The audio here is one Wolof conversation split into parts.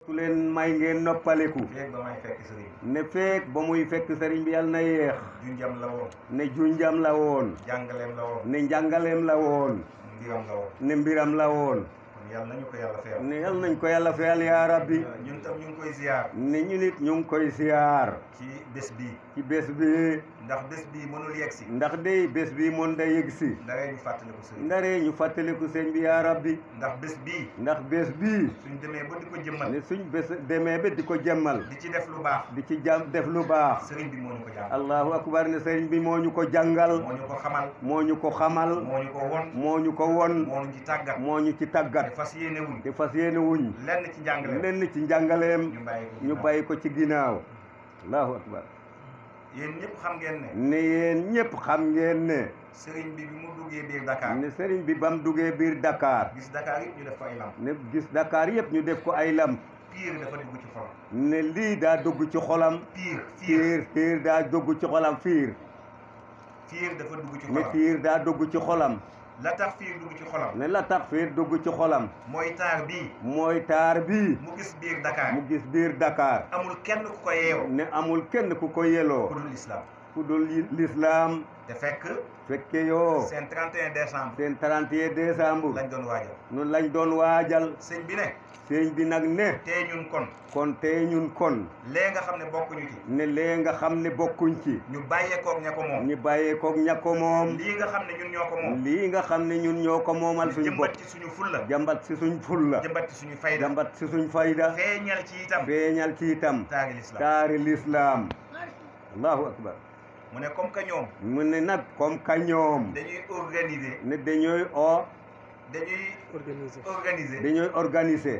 su leen may ngeen noppaleku feeg ba may fekk sëriñ ne feek ba muy fekk sëriñ bi yàlla na yéex junjam la woon ne junjam la woon jàngaleem la woon ne njàngaleem la woon mbiram la woon ne mbiram la woon kon yàlla nañu ko yàlla feyal ne yal nañ ko yàlla feyal yaa rabbi ñun tam ñu ngi koy ziar ne ñu nit ñu ngi koy siyaar ci bés bii ci bés bi ndax bés bii mënul yegg si ndax day bés bi mën da yëg si ndaree ñu fàttaliku sëriñ ndaree ñu fàttaliku sëñ bi yaa rabbi ndax bés bii ndax bés bii suñ demee ba di ko jëmmal ne suñ bés demee ba di ko jëmmal di ci def lu baax di ci jàm def lu baax sëriñ bi moo ñu ko jàngal allahu akbar ne sëriñ bi moo ñu ko jàngal moo ñu ko xamal moo ñu ko xamal moo ñu ko won moo ñu ko won moo ñu ci tàggat moo ñu ci te tàggat fas yéene wuñ te fas yéene wuñ lenn ci njàngale lenn ci njàngaleem ñu bàyyi ko ñu bàyyi ko ci ginnaaw allahu akbar yéen ñëpp xam ngeen ne ne yéen ñëpp xam ngeen ne sëriñ bi bi mu duggee biir Dakar ne sëriñ bi bam duggee biir Dakar gis Dakar yëpp ñu def ko ay lamp ne gis Dakar yëpp ñu def ko ay lamp pire dafa dugg ci xolam ne lii daa dugg ci xolam pire pire fiir fiir daa dugg ci xolam fiir pire dafa dugg ci ne xolam fiir daa dugg ci xolam la tax fiir dugg ci xolam ne la tax fiir dugg ci xolam mooy taar bii mooy taar bii mu gis biir Dakar mu gis biir Dakar amul kenn ku ko yeew ne amul kenn ku ko yeloo ku dul islam ku dul lislaam te fekk fekke yoo seen 31 décembre seen 31 décembre lañ doon waajal nun lañ doon waajal sëñ bi ne sëñ bi nag ne tey ñun kon kon tey ñun kon lee nga xam ne bokkuñu ci ne lee nga xam ne bokkuñ ci ñu bàyyeekook ña ko moom ñu bàyyee koog ña ko moom lii nga xam ne ñun ñoo ko moom lii nga xam ne ñun ñoo ko moomal suñu bopp jëmbat ci suñu fulla jàmbat si suñ fulla jëmbat ci suñu fayda jàmbat si suñ fayda feeñal ci itam feeñal ci itam taari l'islam taari lislaam allahu akbar mu ne comme que ñoom mu ne nag comme ka ñoom dañuy organiser ne dañooy o dañuy organiser organiser dañooy organiser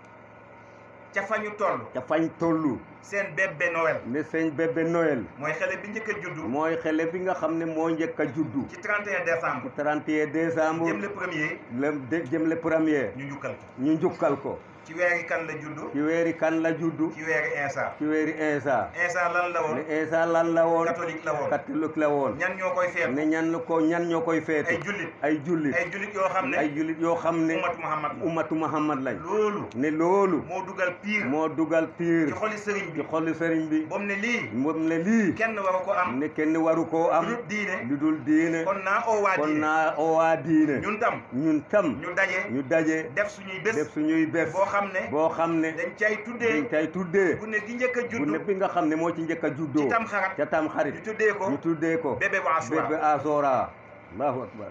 ca fa ñu toll ca fañ tollu seen bébé Noël ne sëñ bébé Noël mooy xale bi njëkk a juddu mooy xele bi nga xam ne moo njëkk a juddu ci 31 décembre 31 décembre jëm le premier le de jëm le premier ñu njukkal ko ñu njukkal ko ci weeri kan la juddu ci weeri kan la juddu ci weeri Insa ci weeri Insa Insa lan la woon ne Insa lan la woon catholique la woon catholique la woon ñan ñoo koy feet ne ñan ko ñan ñoo koy feetu ay jullit ay jullit ay jullit yoo xam ne ay jullit yoo xam ne ummatu Muhammad la ummatu Muhammad lañ loolu ne loolu moo dugal pire moo dugal piir ci xoli sëriñ ci bi xolli sëriñ bi ba mu ne lii moom ne lii kenn waru ko am ne kenn waru koo am lu diine lu dul diine kon naa oo waa kon diine naa owaa diine ñun tam ñun tam ñu daje ñu daje def suñuy bés def suñuy bés boo xam ne boo xam ne dañ cay dañ tuddee cay tuddee bu ne gi njëkk a bu juddu ne bi nga xam ne moo ci njëkk a juddoo ci tam xarat ca tam ñu xarit tuddee ko ñu tuddee ko bébé bu asura bébé asora allahu akbar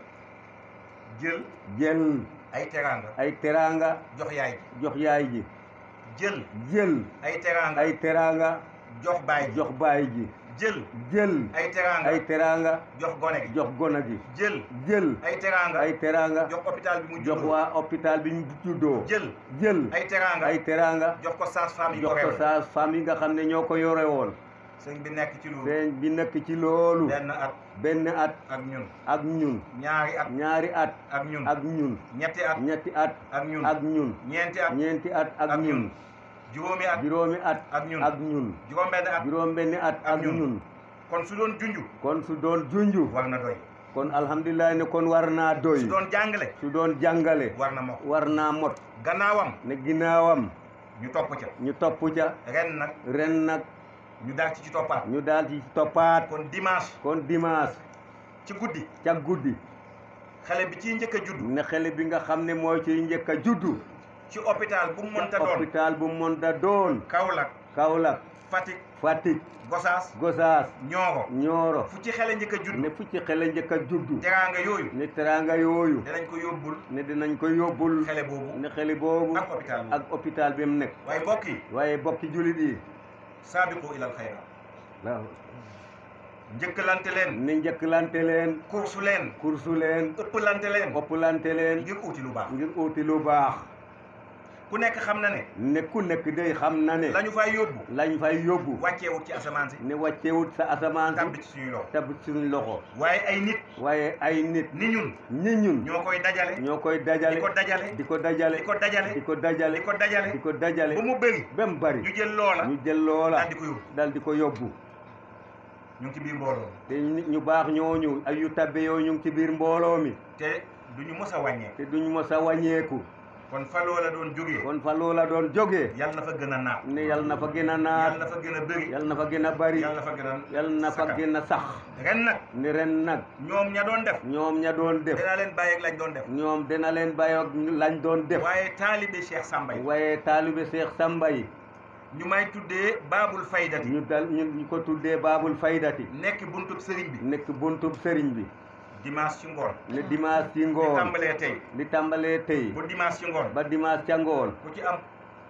jël jël ay teraanga ay teraanga jox yaay ji jox yaay ji jël jël ay teraanga ay teraanga jox baay ji jox baay ji jël jël ay teraanga ay teraanga jox gone gi jox gona gi jël jël ay teraanga ay teraanga jox hôpital bi mu jox juddoo waa hôpital bi ñu juddoo jël jël ay teraanga ay teraanga jox ko sage-femme yi ko jox ko réew sa femme yi nga xam ne ñoo ko yore woon sëñ bi nekk ci loolu sëñ bi nekk ci loolu benn at benn at ak ñun ak ñun ñaari at ñaari at ak ñun ak ñun ñetti at ñetti at ak ñun ak ñun ñeenti at ñeenti at ak ak ñun ñun juróomi at juróomi at ak ñun ak ñun juróom benn at juróom benni at ak ak ñun. ñun kon su doon junju kon su doon junju war na doy kon alhamdulilah ne kon war naa doy su doon jàngale su doon jàngale war na mokk war naa mot gannaawam ne ginnaawam ñu topp ca ñu topp ca ren nag ren nag ñu daal ci ci toppaat ñu daal ci toppaat kon dimanche kon dimanche ci guddi ca guddi xale bi ciy njëkk a judd ne xale bi nga xam ne mooy ciy njëkk a juddu ci hôpital bu mu mënta doon hôpital bu monta doon Kaolack Kaolack Fatick Fatick Gosaas Gosaas Nioro Nioro fu ci xale njëkk a judd ne fu ci xale njëkk a juddu teraanga yooyu ne teraanga yooyu danañ ko yóbbul ne dinañ ko yóbbul xale boobu ne xale boobu ak hôpital boobu ak hôpital bi mu nekk waaye mbokk yi waaye bokki jullit yi saabiqu ilal xayra waaw njëkkalante leen ne njëkkalante leen kursu leen kursu leen ëppalante leen ëppalante leen ngir uuti lu baax ngir uuti lu baax ku nekk xam na ne ne ku nekk day xam na ne la ñu fay yóbbu lañ fay yóbbu wàcceewut ci asamaan si ne wàccewut sa asamaan tàbbi si ci suñuy loxo tab suñu loxo waaye ay nit waaye ay nit ni ñun ñi ñun ñoo koy dajale ñoo koy dajale di ko dajale di ko dajale di ko dajale di ko dajale di ko dajale di ko dajale ba mu bëri ba mu bari ñu jël loola ñu jël loola daal di ko yóbbu dal di ko yóbbu ñu ngi ci biir mbooloo te nit ñu baax ñooñu ay yu tabbe yooyu ñu ngi ci biir mbooloo mi te du ñu mës a wàññee te duñ mos a wàññeeku kon fa loola doon jógee kon fa loola doon jógee yal na fa gën a naat ne yal na fa gën a yal naat na fa gën a bëri yal na fa gën a bari yal na fa gën a yal na fa sakkan. gën a sax ren nag ni ren nag ñoom ña doon def ñoom ña doon def dinaa leen bàyyi ak lañ doon def ñoom dina leen bàyyoog lañ doon def waaye taalibe Cheikh Samba yi waaye taalibe Cheikh Samba yi ñu may tuddee baabul faydati ñu dal ñu ñu ko tuddee baabul faydati nekk buntub sëriñ bi nekk buntub sëriñ bi dimanche ci ngoon ne dimanche ci li ngoon tàmbalee tey li tàmbalee tey bu dimanche ci ngoon ba dimanche ca ngoon ku ci am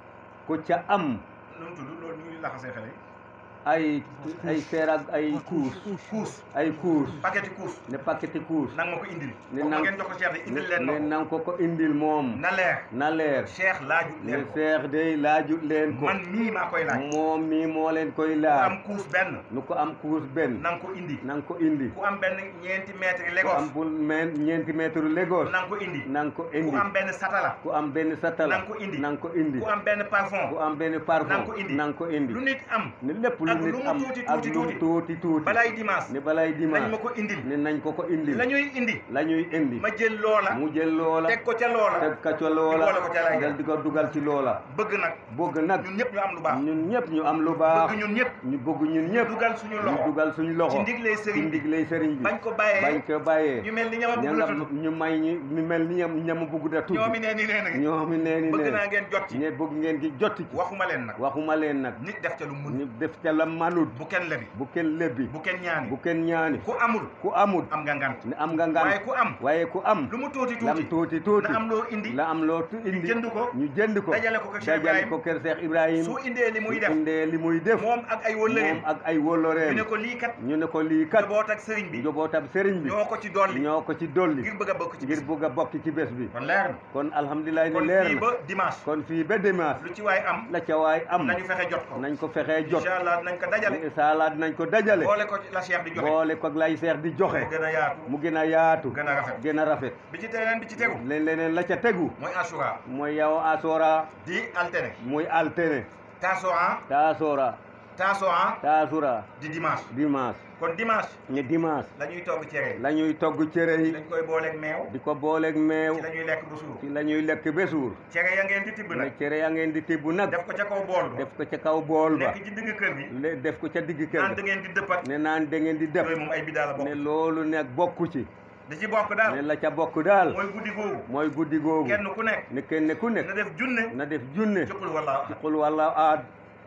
ku ca am nu mu tudd loolu ñuy laxasee xale yi ay ay seer ak ay kuus kuus ay kuus paqueti kuus ne paqueti kuus nang ma ko indil Ne boo ma nang- ngeen jox ko Cheikh de ne indil leen ne ma ko nang ko ko indil moom na leer na leer Cheikh laaju ne leen ko seex day laajut leen ko man mii maa koy laaj moom mii moo leen koy ku laaj am kuus benn nu ko am kuus benn nang ko indi nang ko indi ku am benn ñeenti mètre ku am Lagos bul men ñeenti mètre Lagos nang ko indi nang ko ku indi am benn satala ku am benn satala nang ko indi. nang ko indi ku am benn parfum ku am benn parfum nang ko indi. nang ko indi lu nit am ne lépp lu ak lu nit mu am tuuti ak tuuti lu mu tuuti. tuuti tuuti balay dimanche ne balay nañ dimanche ma ko indil ne nañ ko ko indi la ñuy indi la ñuy indi ma jël loola mu jël loola teg ko ca loola teg ka ca loola boole ko ca lay dal di ko dugal ci loola bëgg nag bëgg nag ñun ñëpp ñu am lu baax ñun ñëpp ñu am lu baax bëgg ñun ñëpp ñu bëgg ñun ñëpp dugal suñu ñu loxo dugal suñu loxo ci ndigley ci sëriñ bi ndigley sëriñ bi bañ ko bàyyee bañ ko bàyyee ñu mel ni ñama ña bëgg la nga tudd ñu may ñi ñu mel ni ñam ñama bëgg da tudd ñoomi nee ni nee na ñoomi nee ni bëgg nee naa ngeen jot ci ñe bëgg ngeen gi jotti ci waxuma leen nag waxuma leen nag nit def ca lu mun ñu def ca la manut bu kenn lebi bu kenn lebbi bu kenn ñaani bu kenn ñaani ku amul ku amut am nga ngant ne am nga ngan waaye ku am waaye ku am lu mu tuuti lam tuuti tuuti tuuti na am loo indi la am loo tu indi jënd ko ñu jënd ko dajale ko ko Cheikh dajale Ibrahim ko kër Cheikh Ibrahim su indee li muy def indee li muy def moom ak ay wëllëreem moom ak ay ñu wóllëreem ne ko lii kat ñu ne ko lii kat njaboot ak sëriñ bi njobootam sëriñ bi ñoo ko ci dolli ñoo ko ci dolli ngir bëgg a bokk ci ngir bis bugg a bokk ci bés bi kon leer na kon alhamdulilah ne kon leer fii na ba dimanche kon fii ba dimanche lu ci waay am la ca waay am nañu fexe jot ko nañ ko fexee jot incha allah nañ ko dajale saalaat nañ ko dajale boole ko ci la Cheikh di joxe boole ko lay seex di joxe mu gën a yaatu mu gën a yaatu gën a rafet gën a rafet bi ci teneen bi ci tegu leen leneen la ca tegu mooy asura mooy yow asora di altene muy altene tasoa taasora tasoa taasura di dimanche dimanche kon dimanche ne dimanche la ñuy togg cere la ñuy togg cere yi dañ koy booleeg meew di ko booleeg meew ci la ñuy lekk bu suur ci la ñuy lekk ba suur cere ya ngeen di tibb ne nag cere ya ngeen di tibb nag def ko ca kaw bool ba def ko ca kaw bool ba nekk ci digg kër gi le- def ko ca digg naan kër da ga ngeen di dëppat ne naan da ngeen di def yooyu moom ay bidaa la bokk ne loolu nag bokku ci di ci bokk ne daal la ca bokk daal mooy guddi googu mooy guddi googu kenn ku nekk ne kenn ku na nekk def junne na def junne jëkkul wala ci xul walla aad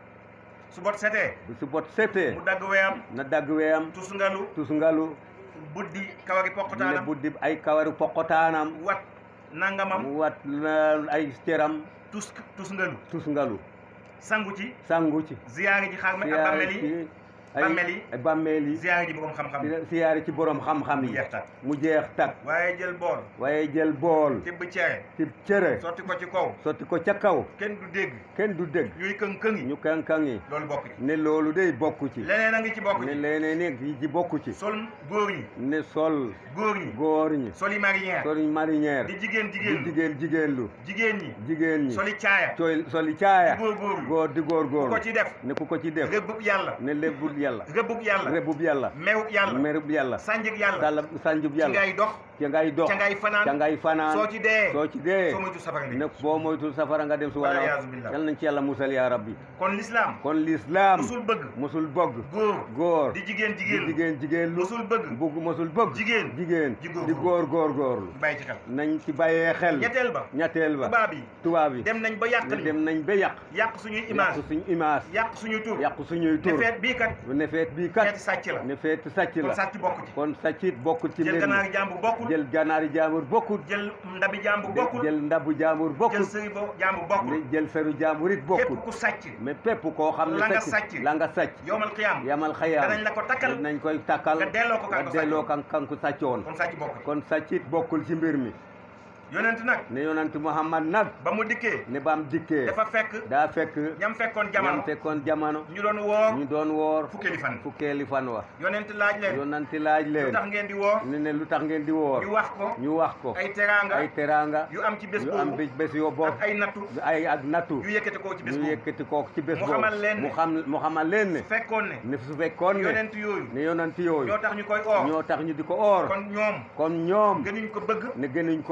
su bot setee bu su bot setee mu dagg weyam na dagg weyam tus ngalu tus ngalu buddi kawari ne poqotaanam buddi ay kawaru poqotaanam wat nangamam mu wat la- ay ceram tus tus ngalu tus ngalu sangu ci sangu ci ziyaari ji xar me ak bàmmeel yi ci ay bàmmeel yi. ay bàmmeel yi ziyaari ji borom xam-xam yi siyaari ci borom xam-xam mu yi jeex tak mu jeex tak waaye jël bool waaye jël bool tibb cere ci cere sotti ko ci kaw sotti ko ca kaw kenn du dégg kenn du dégg ñuy këng-këng yi ñu kankan yi loolu bokk ci ne loolu day bokku ci leneen a ngi ci bokk ne ci leneen nekk yi ci bokku ci sol góor ñi ne sol góor ñi góor ñi soli marinière soli marinière di jigéen di jigéen lu jigéen jigéen lu jigéen ñi jigéen ñi soli caaya coy soli caaya góor góor góor di góor ku góor ko ci def ne ku ko ci def rëbbub yàlla ne lebbul yàlla rëbbub yàlla rebub yàlla mewub yàlla merub yàlla sànjig yàlla sàlla sanjub ci yàlla ngay dox ca ngay dox ca ngay fanaan ca ngay fanaan soo ci dee soo ci dee soo moytu safara ne nga boo moytul safara nga dem su Wala wala yaazu billah. yal nañ ci yàlla musal yaa rabbi kon l'islam kon l'islam musul bëgg musul bëgg góor góor di jigéen di jigéen lu jigéen jigéen lu musul bëgg bugg musul bëgg jigéen jigéen di góor di góor góor góorlu bàyyi ci xel nañ ci bàyyee xel ñetteel ba ñetteel ba tubaab yi tubaab yi dem nañ ba yàq ne ñu dem nañ ba yàq yàq suñuy yàq image suñ image yàq suñuy tur yàq suñuy te tur feet bii kat ne feet bii feeti kat sàcc la ne feet sàcc kon la sàcc bokk ci kon sàccit bokkul ci jël mbir mi ganaari jàmbur bokkul jël ganaari jaambur bokkul jël ndabi jàmbur bokkul jël ndabu jaambur jël bokkul sëri bo jàmbur bokkul ne jël seru jaambur it bokkul képp ku sàcc mais pépp koo xam ne La nga sàcc sàcc. la nga sàcc yowmal qiyaam yamal xayaam danañ la ko takkal nañ koy takkal nga delloo ko kan ko nga delloo sàccoon. kan kan ku sàccoon kon sàcc bokk ci kon sàccit bokkul ci mbir mi yonent nag ne yonent Muhammad nag ba mu dikkee ne baam dikkee dafa fekk daa fekk ñam fekkoon ñam jamono fekkoon jamono ñu doon woor ñu doon woor fukkeeli fan fukkeeli fan wa yonent laaj leen yonanti laaj lu leen tax ngeen di woor ne ne lu tax ngeen di woor ñu wax ko ñu wax ko ay teraanga ay teraanga yu am ci bés yu am boobu bés bés yoo bokk ak ay nattu ay ak nattu yu yëkkati ko ci bés ñu boobu yëkkati kooku ci bés Mu boobu xamal leen ne mu xam mu xamal leen ne fekkoon ne ne su fekkoon ne yonent yooyu ne yonanti yooyu ñoo tax ñu koy oor ñoo tax ñu di ko oor kon ñoom kon ñoom gënuñ ko bëgg ne gënuñ koo bëgg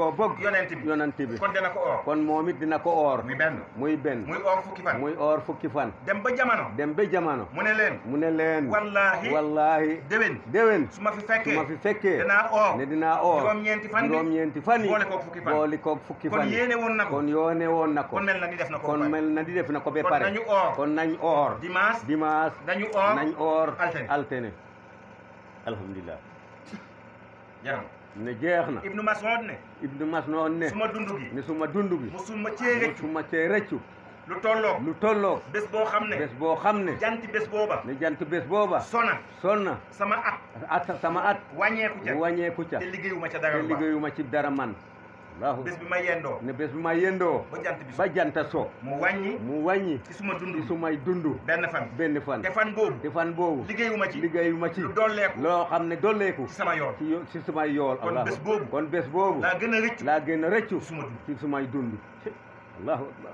yonent bi yonent bi kon dana ko oor kon moom it dina ko oor muy benn muy benn muy oor fukki fan muy oor fukki fan dem ba jamono dem ba jamono mu ne leen mu ne leen wallaahi wallaahi déwén déwén su ma fi su fekkee ma fi fekkee danaa oor ne dinaa oor juróom-ñeenti fan bi juróom-ñeenti fan yi boole koog fukki fan boole koog fukki kon fan yi yéene woon na ko kon yoone woon na ko kon mel na ni def na ko kon ba pare. mel na di def na ko ba kon pare nañu oor kon nañ oor dimanche dimanche nañu oor nañ oor altine. altine alhamdulilah jaram ne jeex na ibnu Mas'ud ne ibnu mas noon ne suma dund gi ne suma dund gi musuma cee rëccu suma cee rëccu lu tolloo lu tolloo bés boo xam ne bés boo xam ne janti bés booba ne jant bés booba sona sonna sama at at sama at wàññeeku ca mu wàññeeku ca te liggéeyuma ca te dara lu baax liggéeyuma ci dara man allahu bés bi ma yendoo ne bés bu ma yendoo ba jant bi so ba janta so mu wàññi mu wàññi ci suma dund ci gi sumay dund benn fan benn fan te fan boobu te fan boobu liggéeyuma ci liggéeyuma ci lu dolleeku loo xam ne dolleeku ci sama yoon ci yo- ci sumay yool Kon allahu bés boobu kon bés boobu laa gën a rëccu laa gën a rëccu ci suma dund ci sumay dund allahu akbar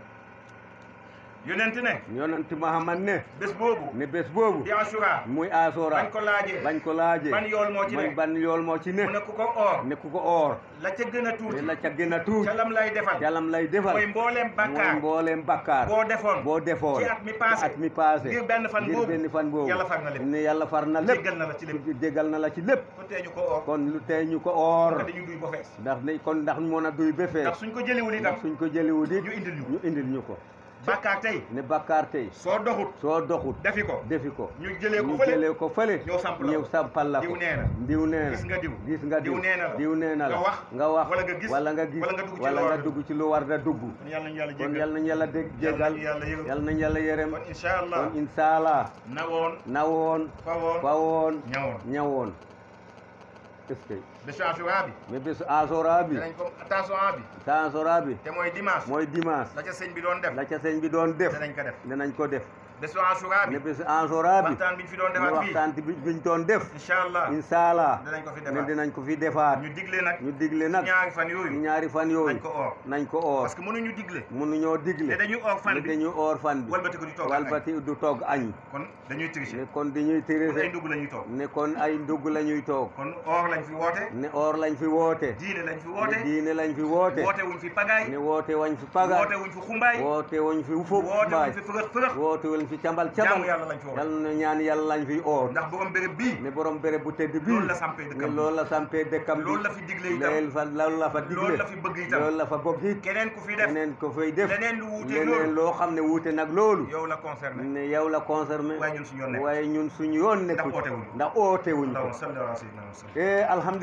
yonent ne yonent Muhammad ne bés boobu ne bés boobu di asura muy asora bañ ko laajee bañ ko laajee ban yool moo ci man ne ban yool moo ci ne mu ne ku ko oor ne ku ko oor la ca gën a ne tuuti la ca gën a tuut ca lam lay defal calam lay defal mooy mbooleem mooy bàkkaar mbooleem bakkaar boo defoon boo defoon ci at mi passé ci at mi passé ngir benn fan ngir boobu benn fan boobu yàlla far na lépp ne yàlla far na lépp jéggal na la ci lépp jégal na la ci lépp kon tee ñu ko oor kon lu tey ñu ko oor ko dañu duy ba fees ndax ne kon ndax mën a duy ba fees ndax suñ ko jëliwul itam ndax suñ ko jëliwu di ñu indil ñu ñu indil ñu ko bàkkaar tey ne bakkaar tey soo doxut soo doxut defi ko defi ko ñu jëlee ko ñu fële jëlee ko fële ñëw samp la ko. ñëw sampal la ko diw nee na diw nee na gis nga diw gis nga diw diw nee na la diw nee na la nga wax nga wax wala nga gis wala nga gis wala nga dugg ci wala lu war nga a dugg ci lu war da dugg kon yàlla nañu yàlla kon jéggal yal nañu yàlla dégg yàlla jégal nañu yàlla yërëm yal nañu yàlla yërëm kon incha allah kon incha allah na woon na woon fa woon fa woon ñawoon ñawoon est-ce que bésu asura bi mais bésu asora bi danañ ko attention bi asora bi te mooy dimanche mooy dimanche la ca sëñ bi doon def la ca sëñ bi doon def danañ ko def dinañ ko def bésu asura bi ne bésu asora bi waxtaan bi ñu fi doon ne defaat fii waxtaan bi biñ doon def incha allah incha allah danañ ko fi ne defaat dinañ ko fi defaat ñu digle nag ñu digle nag ñaari fan ñu yooyu ñaari fan yooyu nañ ko oor nañ ko oor parce que mënuñu digle mënuñoo te digle dañuy oor fan ne bi dañu oor fan bi walbati ko di toog ak añ. walbati du togg añ kon dañuy tricher ne kon dañuy kon ay tirise ndugg la ñuy toog ne kon ay ndugg la ñuy toog kon oor lañ fi woote ne oor lañ fi woote diine lañ fi ne woote diine lañ fi woote woote wuñ fi pagaay ne woote wañ fi paga woote wuñ fi xumbaay woote wañ fi ufuk woote wuñ baay fi fërëx fërëx woote wañ fi cambal jaamu cambal yàlla lañ fi woote yal na ñaan yàlla lañ fi oor ndax borom béréb bii ne borom béréb bu tedd bii loolu la sampee ne dëkkam loolu la sampee dëkkam bi loolu la fi digle itam loolu fa loolu la fa digle loolu la fi bëgg itam loolu la fa bëgg it keneen ku fi def keneen ko fay def leneen lu wuuteeg leneen loolu loo xam ne wuute nag loolu yow la concerné ne yow la concerné waaye ñun suñu yoon nekk waaye ñun suñu yoon nekku Ndax oote wuñ. ndax oote wuñ ko allahumma salli ala sayyidina Muhammad eh alhamdulilah